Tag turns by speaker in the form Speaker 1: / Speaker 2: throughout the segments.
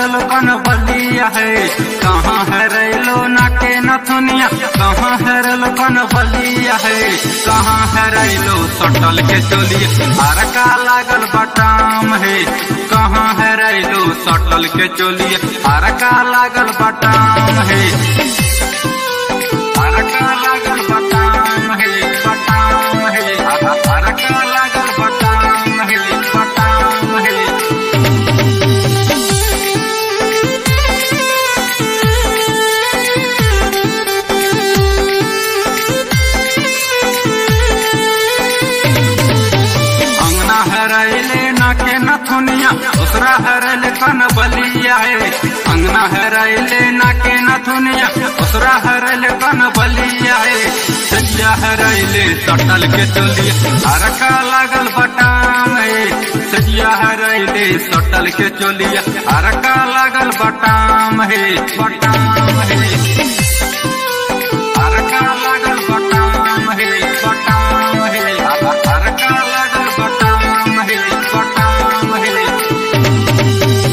Speaker 1: हरल कन बलिया है कहाँ हरैलो नाके नथुनिया कहाँ हरल कन बलिया है कहाँ हरैलो सटल के चोलिए हरका लागल बटाम है कहाँ हरैलो सटल के चोलिए हरका लागल बटाम है हरका लागल बटाम है बटाम है हरका लागल बटाम है बटाम है अंगना हरैले नाके नथुनिया दूसरा हरैले कन बलिया है अंगना हरैले नाके नथुनिया दूसरा हरैले कन बलिया है सजिया हरैले सटल के चलिए हरका लागल बटाम है सजिया हरैले सटल के चलिए हरका लागल बटाम है बटाम है हरका लागल बटाम है बटाम है हरका लागल बटाम है बटाम है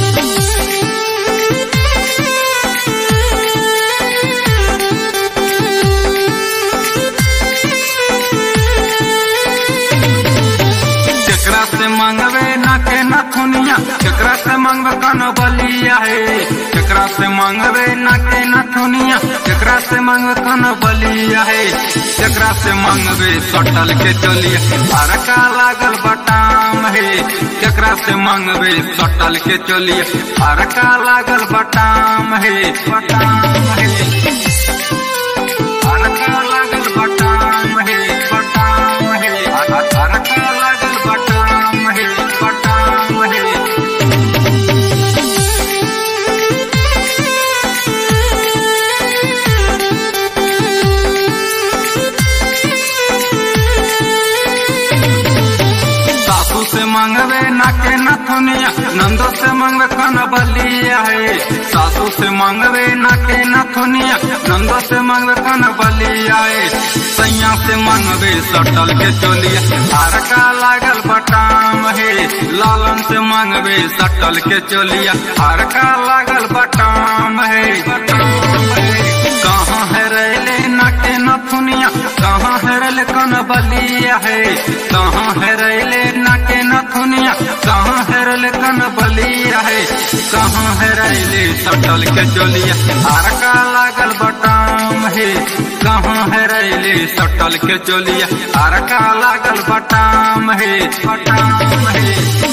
Speaker 1: केकरा से मांगवे ना के नथुनिया केकरा से मांगवे कन बलिया है केकरा से मांगवे ना के नथुनिया केकरा से मांगवे कन बलिया है केकरा से मांगवे सटल के चलिए हरका लागल बटाम है केकरा से मांगवे सटल के चलिए हरका लागल बटाम है बटाम है हरका लागल बटाम है बटाम है हरका लागल बटाम है बटाम है सासू से मांगवे नाके नथुनिया नंदो से मांगवे कन बलिया है सासू से मांगवे नाके नथुनिया नंदो से मांगवे कन बलिया है सैया से मांगवे सटल के चोलिया हरका लागल बटाम है लालन से मांगवे सटल के चोलिया हरका लागल बटाम है बटाम है कहाँ है रेले नाके नथुनिया कहाँ है रेले कन बलिया है कहाँ है रेले नाके नथुनिया कहाँ है रेले कन बलिया है कहाँ है रेले सटल के चोलिया हरका लागल बटाम है कहाँ है रेले सटल के चोलिया हरका लागल बटाम है बटाम है